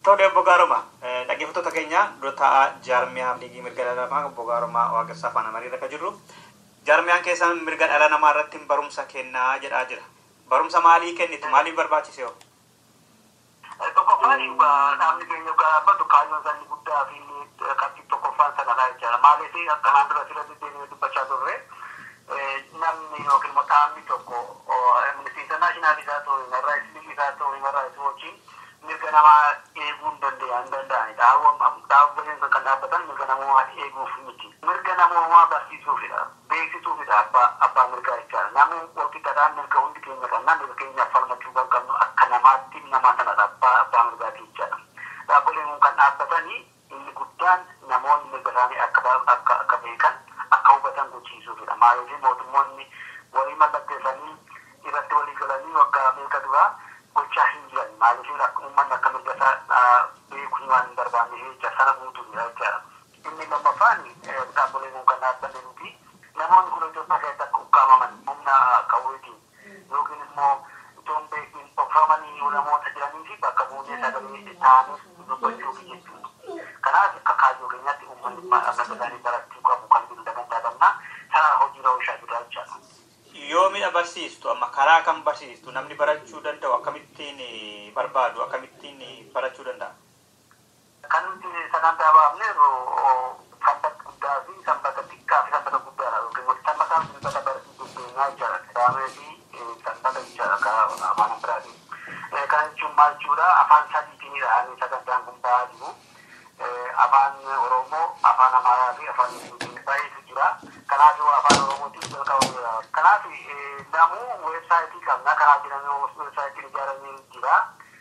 Tole obbo Gaaroma dhaggeeffattoota keenya dura taa'aa jaarmiyaa liigii mirga dhala namaa obbo Gaaromaa Waaqessaa faana mariirra kan jirru. Jaarmiyaan keessan mirga dhala namaa irratti barumsa kennaa jedhaa jira. Barumsa maalii kennitu? Maaliif barbaachise hoo? Tokkoffaan dhaabni keenya gaabbatu kaayyoon isaanii guddaa fi qabxii tokkoffaan sanadha jechaadha. Maaliif akkanaan dura sirra deddeebi'ee dubbachaa turre namni yookiin immoo dhaabni tokko intarnaashinaal isaa ta'u himarraa islii isaa ta'u himarraa isii wajjin mirga namaa eeguu hin danda'a hin danda'anidha. Dhaabbileen kan dhaabbatan mirga namaa eeguuf miti. Mirga namaa barsiisuufidha. Beeksisuufidha abbaa abbaa mirgaa jechaadha. Namni walqixxaadhaan mirga hundi keenya qabna mirga keenyaaf falmachuu kan qabnu akka namaatti nama sanadha abbaa abbaa mirgaati jechaadha. Dhaabbileen kun kan dhaabbatanii inni guddaan namoonni mirga isaanii akka akka akka beekan akka hubatan gochiisuufidha. Maaliif mootummoonni walii mallatteessanii irratti walii galanii waggaa meeqa duraa gochaa hin jiran maaliif akka uummanni akka mirga isaa beekuu waan hin barbaanne jecha sana guutuudha jechaadha. Inni lammaffaan dhaabbileen kun kan dhaabbanne nuti namoonni kun Itoophiyaa keessatti akka ukkaamaman humna qawweetiin yookiin immoo itoon beekin dhokfamanii namoota jiranii fi bakka buunee sagalee ta'anii dubbachuuf jechuudha. Kanaaf akka kaayyoo keenyaatti uummanni mirga isaanii barachuu qabu kan jiru dagantaa qabna sana hojiirra oolchaa jira jechaadha. Yoomidha barsiistu amma karaa kan barsiistu namni barachuu danda'u akkamittiin barbaadu akkamittiin barachuu danda'a? Kan nuti sagantaa baafneerru sanbata guddaa fi sanbata xiqqaa fi sanbata guddaadha yookiin sanbataa fi sanbata barsiisuu keenyaa jechaadha. Kitaabee fi sanbata jechaadha afaan biraatiin. Kana jechuun maal jechuudha afaan sadiitiinidha ani sagantaan kun ba'aa jiru. Afaan Oromoo, afaan Amaaraa fi afaan Ingiliziin baay'eetu jira. Kanaaf afaan Oromootiin jalqabameera. Kanaaf namuu weebsaayitii qabna. Kanaaf jedhamee weebsaayitiin ijaaramee jira.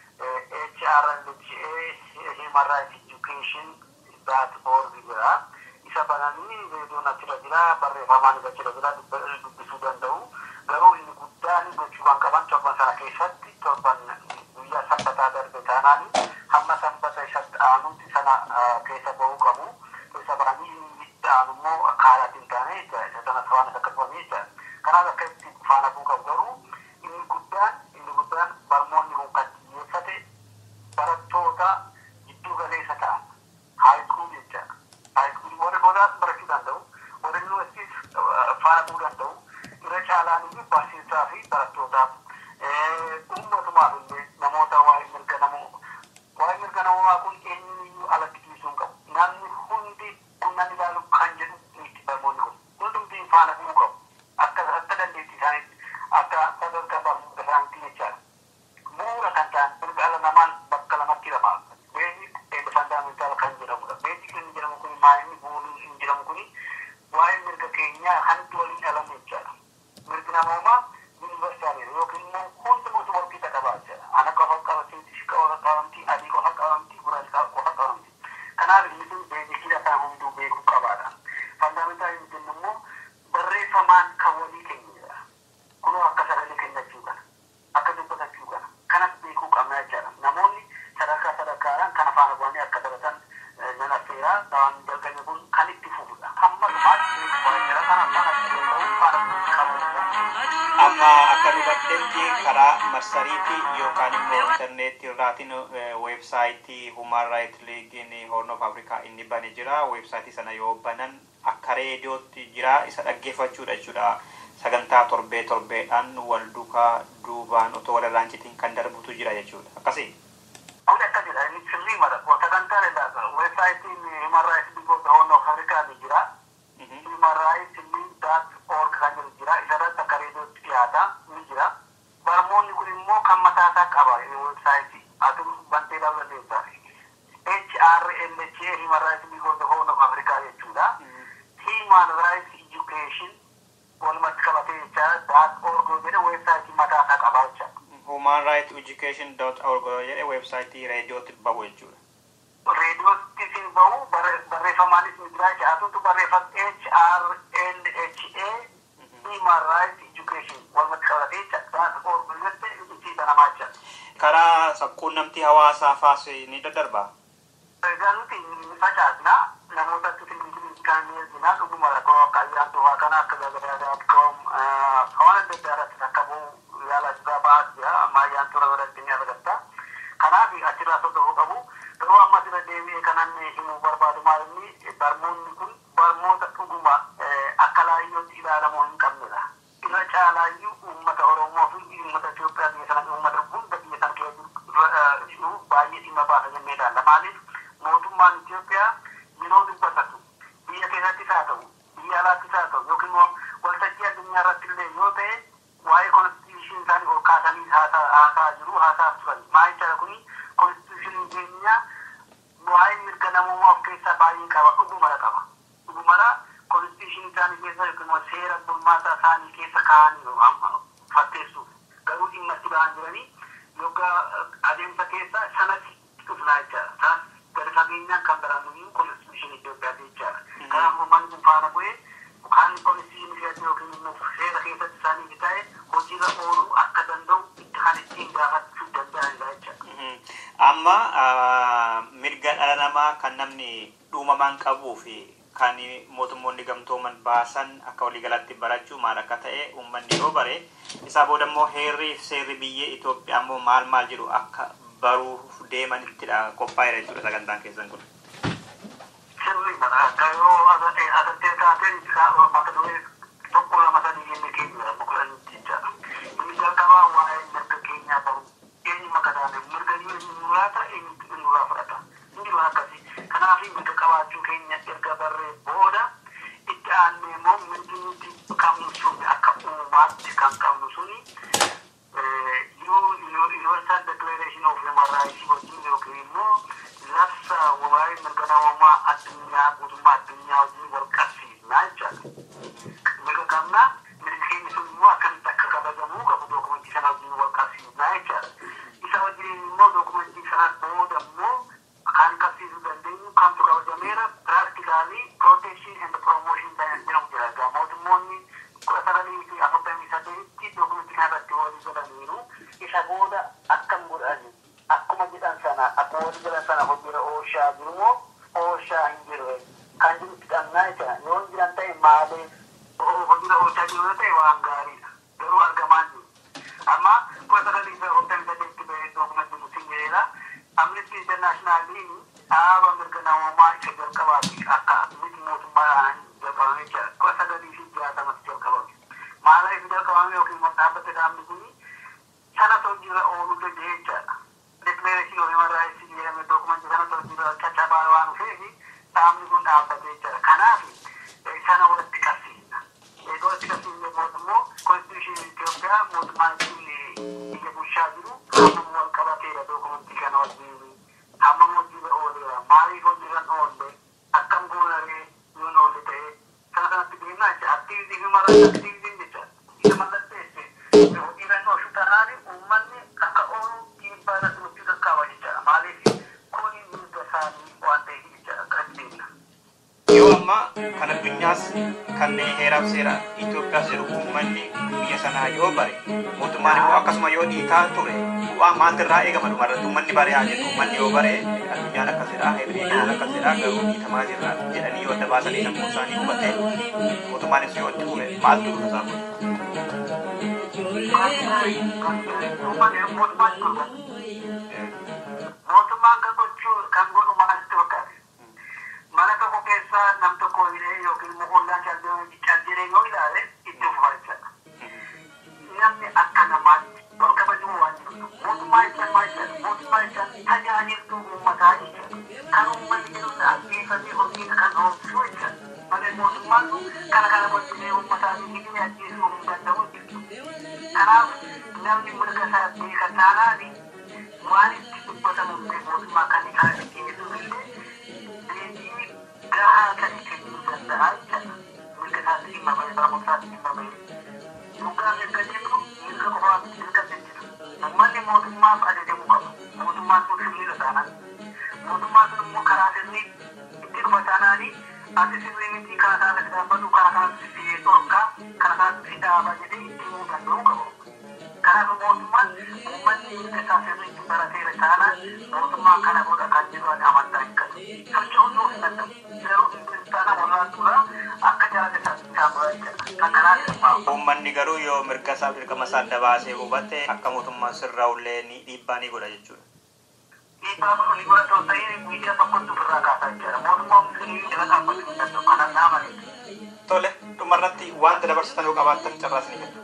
HRLHA Human Rights Education dot org jira. Isa bananii reediyoon achirra jira. Barreeffamaan achirra jira. Dubbisuu danda'u. Garuu inni guddaan gochuu kan qaban torban sana keessatti torban guyyaa sanbataa darbe taanaan hamma sanbata isatti aanutti sana keessa bahuu qabu. Keessa bahanii inni itti aanu immoo kaalaatiin hin taane jecha isa sana faana akka dhufame jecha. Kanaaf akka itti faana bu'u qabu garuu inni guddaan inni guddaan barmoonni kun kan xiyyeeffate barattoota gidduu galeessa ta'an haayiskuul jecha. Haayiskuul warri boodaas barachuu danda'u. Warri yuunivarsiitiis faana bu'uu danda'u. Irra caalaan iyyuu barsiisaa fi barattootaaf ummatumaaf illee namoota waa'ee mirga namoo waa'ee mirga namaa kun eenyuyyuu alatti dhiisuu hin qabu. Namni hundi kun nan ilaalu kan jedhu miti barmoonni kun. Hundumti faana bu'uu qabu. Akka akka dandeettii isaaniitti akka sadarkaa barnoota isaaniitti jechaadha. Bu'uura kan ta'an mirga ala namaan bakka lamatti hidhama. Beeksisi fandaamentaal kan jedhamudha. Beeksisi inni jedhamu kun maa'inni bu'uurri inni jedhamu kun waa'ee mirga keenyaa hanti waliin dhalamu jechaadha. Mirgi namoomaa yuunivarsiitaalee yookiin immoo hundumatu walqixa qabaa jechaadha. Ana qofa qabamtii, ishii qofa qabamtii, adii qofa qabamtii, gurraacha qofa qabamtii. Kanaaf inni sun beeksisa isaa hunduu beekuu qabaadha. Fandaamentaal inni jennu immoo barreeffamaan kan walii keenyedha. Kunoo akka sagalee kennachuu kana, akka dubbatachuu kana, kanas beekuu qabna jechaadha. Namoonni sadarkaa sadarkaadhaan kana faana bu'anii akka baratan nan affeeraa waan jalqabni kun kan itti fufudha. Hamma dhumaatti beekuu jira kana faana ta'uu faana qabu. Amma akka hubattetti karaa marsariitii yookaan immoo intarneetii irraatiin weebsaayitii Human Rights League Horn of Africa inni bane jira. Weebsaayitii sana yoo banan akka reediyootti jira isa dhaggeeffachuudha jechuudha. Sagantaa torbee torbeedhaan wal duukaa duubaan otoo walirraan citiin kan darbutu jira jechuudha. Akkasii. Kun akkasidha inni sirrii mala. Sagantaa lallaasa. Weebsaayitiin Human Rights League of the Horn of Africa ni jira. Human Rights League dot org kan jedhu jira. Isarratti akka reediyootti dhiyaata ni jira. Barmoonni kun immoo kan mataasaa qaba weebsaayitii. Atum bantee dhaabuu dandeessa. HRLHA Human Rights League of the Horn of Africa jechuudha. Human Rights Education walumatti qabatee jecha dot org jedhe weebsaayitii mataasaa qaba jecha. Human Rights Education dot org jedhe weebsaayitii reediyootti bahu jechuudha. reediyootti sin bahu barreeffamaanis ni jira jechaatutu barreeffam HRLHA Human Rights Education walumatti qabatee jecha dot org jette itti banamaa jecha. Karaa quunnamtii hawaasaa faas ni daddarbaa. Egaa nuti ni facaasna namoota tutiin kan ni ergina dhuguma rakkoo akka ayyaantu waa kana akka gagadaadaatkoom waan adda addaa irratti akka bu'u yaala jira ba'aa jira amma ayyaantu irra godhatti ni argatta. Kanaaf achirraa soddofuu qabu waan himuu barbaadu maal inni barmoonni kun barmoota dhuguma akka laayyootti ilaalamuu hin qabnedha. Irra caalaayyuu uummata Oromoo fi uummata Itoophiyaa biyya sana uummata hunda biyya sana keessa jiru baay'ee dhimma baasa jennee ilaalla. Maaliif mootummaan Itoophiyaa yeroo dubbatatu biyya keessattis haa ta'u biyya alaattis haa ta'u yookiin immoo waltajjii addunyaa irratti illee yoo ta'e waa'ee konstituushinii isaanii ol kaasanii haasaa jiru haasaa turan. Maal jechuudha kuni konstituushiniin keenya waa'ee mirga namummaa of keessaa baay'ee qaba dhugumara qaba. Dhugumara konstituushinii isaanii keessa yookiin immoo seera bulmaataa isaanii keessa kaa'anii fatteessuuf garuu dhimma itti ba'an jiranii yookaan adeemsa keessa sanatti dhufnaa jechaadha. Sanas gadi fageenyaan kan baramu konstituushinii Itoophiyaa jechaadha. Kanaaf uummanni kun faana bu'ee kan konstituushinii keessatti yookiin immoo seera keessatti isaanii ta'e hojiirra ooluu akka danda'u itti kan ittiin gaafachuu danda'anidha jechaadha. Amma mirga dhala namaa kan namni dhuumamaan qabuu fi kan mootummoonni gamtooman baasan akka waliigalatti barachuu maal akka ta'e uummanni yoo bare isaa booda immoo heerrii fi seerri biyya Itoophiyaa immoo maal maal jedhu akka baruuf deemanittidha qophaa'eera jechuudha sagantaan keessan kun. Sirrii kana akka yoo asirratti taateen mata duree tokko lama sadii jennee keenya bukulan jechaadha. Inni jalqabaa waa'ee mirga keenyaa baru eenyu makataane mirga eenyu muraata eenyu nuraa fudhata. Inni waan akkasii. Kanaaf mirga qabaachuu keenya erga barree booda itti aannee immoo mirgi nuti qabnu sun akka uumaatti kan qabnu suni universal declaration of human rights wajjin yookiin immoo labsa waa'ee mirga namummaa addunyaa guutummaa addunyaa wajjin wal qabsiisnaa jechaadha. Mirga qabna mirgi keenya sun immoo akkamitti akka kabajamuu qabu dookumentii sana wajjin wal qabsiisnaa jechaadha. Isa wajjin immoo dookumentii sana booda immoo kan qabsiisuu dandeenyu kamtu kabajameera practically protection and promotion jedhamu jira. Egaa mootummoonni kudha sagalii fi afurtamii sadeetti dookumentii kana irratti walii galaniiru isa booda akkam godhani akkuma jedhan sana akkuma walii galan sana hojiirra oolchaa jiru moo oolchaa hin jirre kan jiru itti qabnaa jecha yoo hin jiran ta'e maaliif hojiirra oolchaa jiru yoo ta'e waan gaariidha garuu argamaa jiru. Amma kudha sagalii fi afurtamii sadeetti bahee dookumentii nuti jedheera. Amnesty Internationaliin dhaaba mirga namummaa isa jalqabaa fi akka miti mootummaadhaan jalqabame jira. Kudha sagalii fi jaatamatti jalqabame. Maaliif jalqabame yookiin immoo dhaabbate dhaabni kun sana hojiirra ooluu danda'e jechaadha. Declaration of Human Rights jedhame dookumentii sana hojiirra caccabaa waan dhufeef dhaabni kun dhaabbate jechaadha. Kanaaf sana walitti qabsiisna. Egaa walitti qabsiisne mootummoo konstituushinii Itoophiyaa mootummaan biyya bulchaa jiru hammam wal qabateera dookumentii kana wajjin hammam hojiirra ooleera maaliif hojiirra oolle akkam goonaree yoon oolle ta'e sana sanatti deemnaa jecha aktiivizii fi mara aktiivizii jecha isa mallatteesse hojiirra oolchu taanaan uummanni akka oolu dhiibbaa irratti gochuu qaqqaba jechaadha maaliif kuni mirga isaanii waan ta'eef jechaadha akkasitti deemna. Yoo amma kan addunyaas kan heeraaf seera Itoophiyaas jedhu uummanni biyya sanaa yoo bare mootummaan immoo akkasuma yoo dhiitaa ture waan maaltu irraa eegama dhumarratti uummanni bare haa jedhu uummanni yoo bare addunyaan akkasidha heerri biyyaa akkasidha garuu dhiitamaa jirra jedhanii yoo adda baasanii sammuu isaanii hubate mootummaanis yoo itti ture maaltu dhufa isaa kun. mootummaan kan gochuu kan godhu maaltu fakkaate mana tokko keessa nam tokko hiree yookiin immoo ollaan caldiree yoo ilaale itti ufufaa jechaadha. Namni akka namaatti wal kabajuu waan jiru mootummaa jecha maal jedha mootummaa jecha tajaajiltuu uummataa jechuudha. Kan uummanni jiru ajjeefamee hojii kan oolchuu jechuudha. Malee mootummaan kana kana gochuu uummataa fi hidhee ajjeesuu hin danda'u jechuudha. Kanaaf namni mirga isaa beeka taanaani waan itti dubbatamu mootummaa kan isaa dhiyeessuu illee deebii gahaa kan kennuu danda'a jechuudha. Mirga isaatti dhimma bahee sammuu isaatti dhimma bahee. Dhugaa mirga jennu mirga qofaa mirga jechuudha. Uummanni mootummaaf ajajamuu qaba. Mootummaan sun sirriidha taanaan. Mootummaan sun immoo karaa sirrii itti dhufa taanaani ati sirrii miti kana kanatti dhaabbatu kana kanatti si dhorkaa kana kanatti si dhaaba jedhee itti himuu danda'uu qaba. Kanaaf mootummaan uummanni mirga isaa sirriitti barateera taanaan mootummaan kana godha kan jedhu ani amantaa hin qabu. Socho'uu yoo hin danda'u. Garuu kiristaana warraa turaa akka jaalala isaatti isaa barateera. Kan kanaa dhimmaa. Uummanni garuu yoo mirga isaa dirqama isaa adda baasee hubate akka mootummaan sirraa ullee ni dhiibbaa ni godha jechuudha. dhiibbaa kun ni godhatoo ta'ee miidiyaa tokkotti ofirraa kaasaa jira mootummaan musliimii jala dhaabbachuu hin danda'u kanan dhaamanii Tole dhumarratti wanta dabarsitan yoo qabaattan carraasni kenna.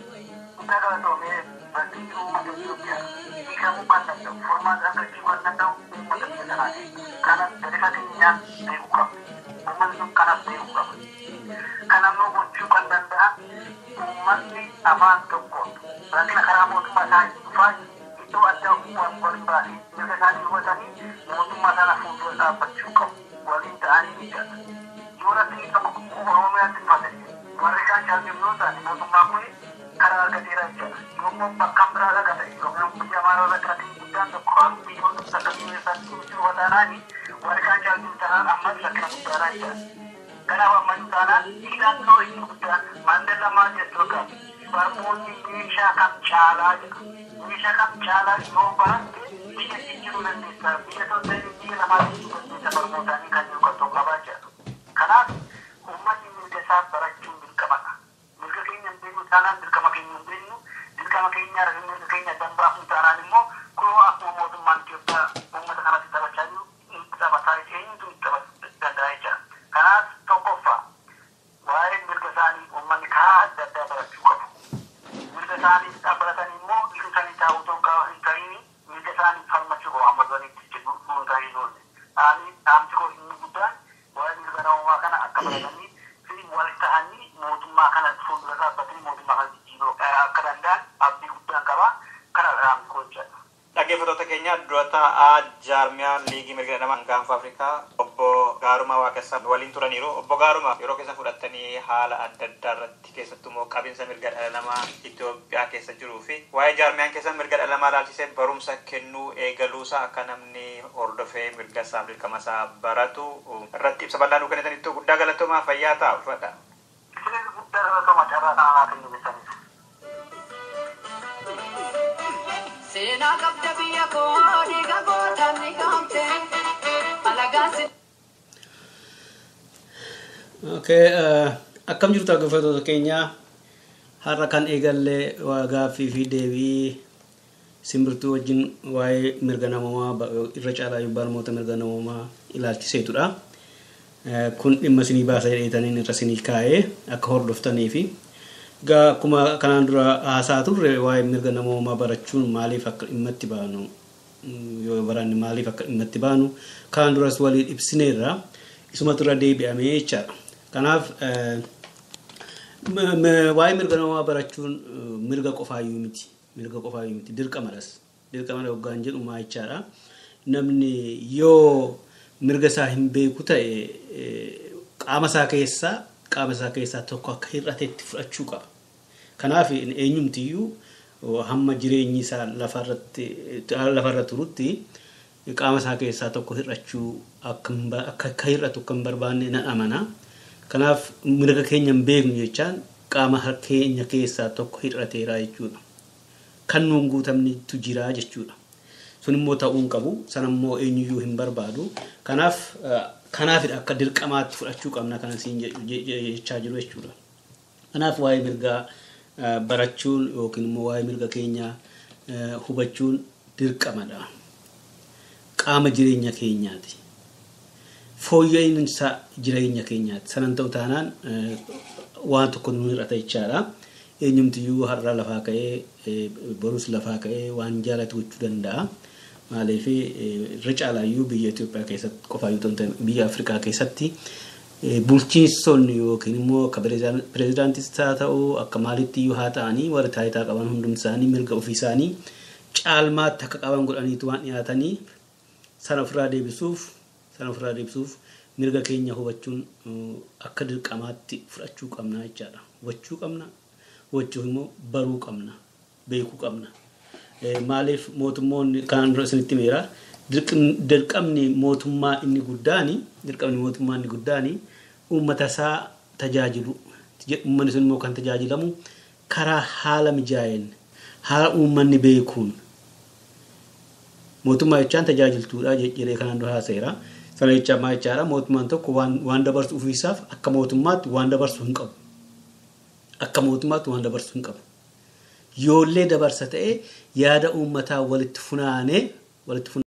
guddaa galatoomee bakki uummata Itoophiyaa hiikamuu kan danda'u furmaata argachuu kan danda'u uummata biyya sanaati. Kanas gadi fageenyaan beekuu qaba. Uummanni sun kanas beekuu qaba. Kan ammoo gochuu kan danda'a uummanni afaan tokkoon rakkina karaa mootummaa isaanii dhufaa iddoo adda waan waliin baasee mirga isaanii hubatanii mootummaa sana fuuldura dhaabbachuu qabu. Waliin ta'anii jala. Yoo rakkinni tokko Oromiyaatti fate warri kaan shaallimnoo ta'an mootummaan kun karaa argateera jala. Yommuu bakka biraa laga ta'e yookaan biyya amaaraa irratti rakkinni guddaan tokko waan biyyoota sadarkaa keessatti ibsuu wadaanaani warri kaan shaallimnoo ta'an ammas rakkina guddaadhaa jala. Kanaaf ammayyuu taanaan hidhannoo inni guddaan Maandela maal jechuu qabu. Barmoonni meeshaa kam caalaa jedha. Meeshaa kam caalaa yoo baratte biyya jijjiiruu dandeessa. Biyya tokko biyya lamaa jijjiiruu dandeessa barmootaanii kan jiru kan tokko qabaa jedha. Kanaaf uummanni mirga isaa barachuun dirqamadha. Mirga keenya hin beeknu taanaan dirqama keenya hin beeknu. Dirqama keenya mirga keenya dambaafnu taanaan immoo kunoo akkuma mootummaan Itoophiyaa uummata kanatti taphachaa jiru taphataa eenyutu taphachuu danda'a jechuudha. Kanaaf tokkoffaa waa'ee mirga isaanii uummanni karaa adda addaa barachuu qabu. Mirga isaanii baratanii immoo mirga isaanii taa'uu hin ta'in mirga isaanii falmachuu qabu amma duriitti jedhu hin ta'in oolle. Ani dhaamsi koo inni guddaan waa'ee mirga namummaa kana akka baratanii fi wal ta'anii mootummaa kana fuuldura dhaabbatanii mootummaa kana jijjiiruu akka danda'an abdii guddaan qaba. Kana dhaamsi koo jedha. Dhaggeeffattoota keenya dura taa'aa jaarmiyaa liigii mirga namaa gaanfa Afrikaa obbo Gaarumaa Waaqessaa waliin turaniiru. Obbo Gaarumaa yeroo keessa fudhattanii haala adda addaa irratti keessattuu immoo qabinsa mirga dhala namaa Itoophiyaa keessa jiruu fi waa'ee jaarmiyaan keessa mirga dhala namaa ilaalchisee barumsa kennuu eegaluusaa akka namni hordofee mirga isaa dirqama isaa baratu irratti ibsa bal'aa nuu kennitanitti guddaa galatoomaa fayyaa ta'a uffadha. Isinis guddaa galatooma carraa kana naa kennu jechanis. Seenaa qabda biyya koo dhiiga gootaan ni gaamte alagaan si. Okay, uh, akkam jirtu dhaggeeffattoota keenya har'a kan eegallee gaaffii fi deebii simbirtuu wajjin waa'ee mirga namoomaa irra caalaa barnoota mirga namoomaa ilaalchiseetudha. Kun dhimma isinii baasa jedheetaniin irra isinii kaa'ee akka hordoftanii fi akkuma kanaan dura haasaa turre waa'ee mirga namoomaa barachuun maaliif akka dhimma itti baanu yoo baranne maaliif akka dhimma itti baanu kanaan duras waliin ibsineerra isumatu irra deebi'amee jechaadha. Kanaaf waa'ee mirga namoomaa barachuun mirga qofaayyuu miti. Mirga qofaayyuu miti. Dirqamadhas. Dirqamadha hoggaan jedhu maa jechaadha. Namni yoo mirga isaa hin beeku ta'e qaama isaa keessaa qaama isaa keessaa tokko akka hir'ateetti fudhachuu qaba. Kanaaf eenyumtiyyuu hamma jireenyi isaa lafarra turutti qaama isaa keessaa tokko hir'achuu akka hir'atu akka hin barbaanne nan amana. Kanaaf mirga keenya hin beeknu jechaan qaama keenya keessaa tokko hir'ateera jechuudha. Kan nuun guutamnitu jira jechuudha. Sun immoo ta'uu hin qabu. Sana immoo eenyuyyuu hin barbaadu. Kanaaf kanaafidha akka dirqamaatti fudhachuu qabna kana siin jechaa jiru jechuudha. Kanaaf waa'ee mirgaa barachuun yookiin immoo waa'ee mirga keenyaa hubachuun dirqamadha. Qaama jireenya keenyaati. Fooyya'insa jireenya keenyaati. Sanan ta'u taanaan waan tokko nu hir'ata jechaadha. Eenyumtiyyuu har'a lafaa ka'ee borus lafaa ka'ee waan jaalatu gochuu danda'a. Maaliif irra caalaayyuu biyya Itoophiyaa keessatti qofaa yoo ta'u biyya Afrikaa keessatti bulchiinsonni yookiin immoo akka pireezidaantis haa ta'u akka maalitti iyyuu haa ta'anii warri taayitaa qaban hundumti isaanii mirga ofii isaanii caalmaatti akka qaban godhaniitu waan dhiyaatanii sana ofirraa deebisuuf sana ofirraa deebisuuf mirga keenya hubachuun akka dirqamaatti fudhachuu qabna jechaadha. Hubachuu qabna hubachuuf immoo baruu qabna beekuu qabna. Maaliif mootummoonni kanaan dura isinitti meera dirqamni mootummaa inni guddaani dirqamni mootummaa inni guddaani uummata isaa tajaajilu uummanni sun immoo kan tajaajilamu karaa haala mijaa'een haala uummanni beekuun mootummaa jechaan tajaajiltuudha jedhee kanaan dura haaseera. Sana jechaa maa jechaadha mootummaan tokko waan dabarsu ofiisaaf akka mootummaatti waan dabarsu hin qabu. Akka mootummaatti waan dabarsu hin qabu. Yoollee dabarsa ta'ee yaada uummataa walitti funaanee walitti